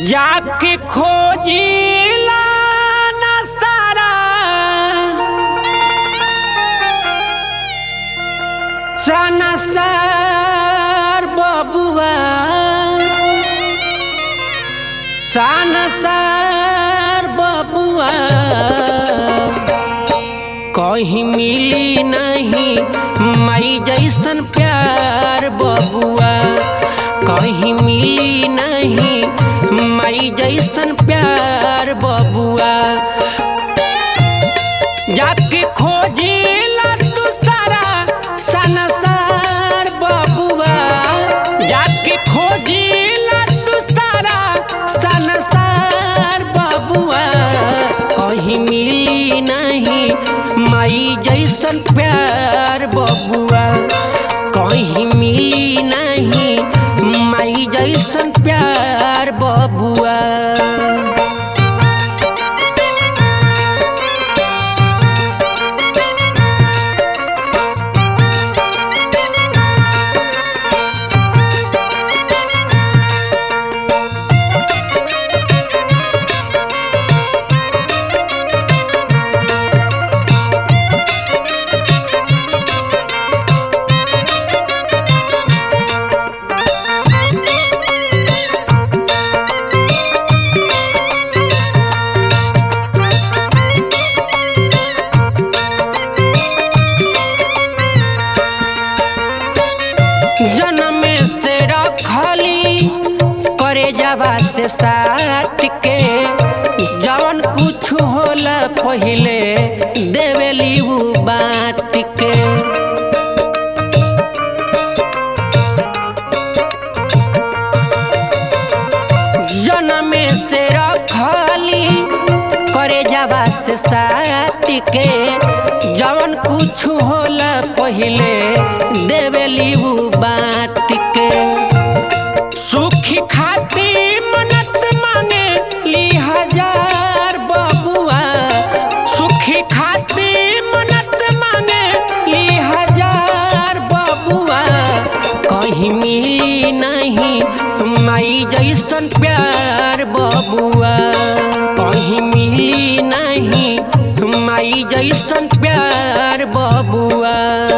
जाके खोजिला ना सारा सनसार बबुआ सनसार बबुआ कहीं मिली नहीं मई जैसन प्यार बबुआ कहीं मिली नहीं मई जैसन प्यार बबुआ जाके खोजिला तू सारा सनसार बबुआ जाके खोजिला तू सारा सनसार बबुआ कहीं मिली नहीं मई जैसन प्यार बबुआ कहीं मिली नहीं मई जैसन प्यार बबुआ जन्म से रखली करे जावा से साट के जवन कुछ होला पहिले देवेली उ बात के जन्म से रखली करे जावा से साट के जवन कुछ होला पहिले देवेली उ बात के सुखी खाती मनत मांगे ली हजार बबुआ सुखी खाती मनत मांगे ली हजार बबुआ कहीं मिली नहीं माई जैसन प्यार बबुआ कहीं मिली नहीं माई जैसन प्यार बबुआ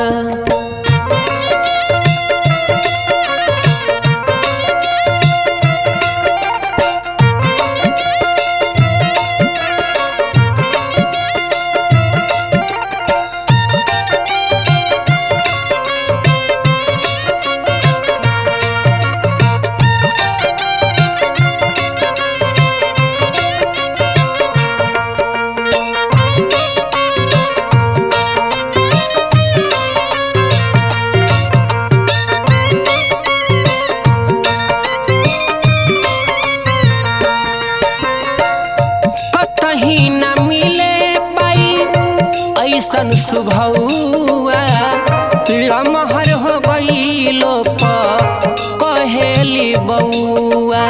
कतही न मिले पाई ऐसन सुभौआ लमहर हो गईलो प कहेली बउआ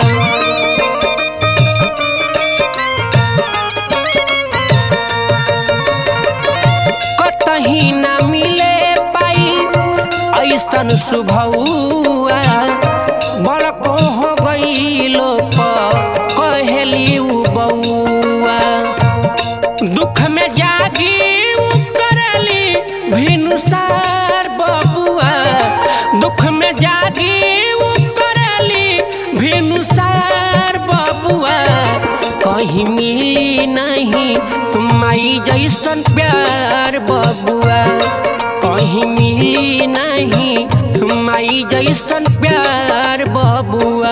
कतही न मिले पाई ऐसन सुभौआ बड़को हो गईलो प कहेली उ बउआ दुख में जागी उ करली भिनुसार बबुआ दुख में जागी उ करली भिनुसार बबुआ कहीं मिली नहीं माई जैसन प्यार बबुआ कहीं मिली नहीं माई जैसन प्यार बबुआ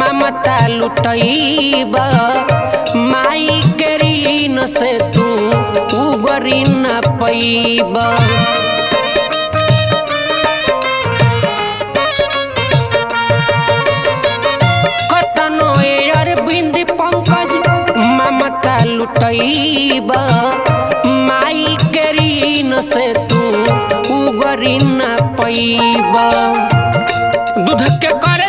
लुटैब माई के ऋण से तू उगरी न पैब कतनो अरविंद पंकज ममता लुटैब माई के ऋण से तू उगरी न पैब दूध के कर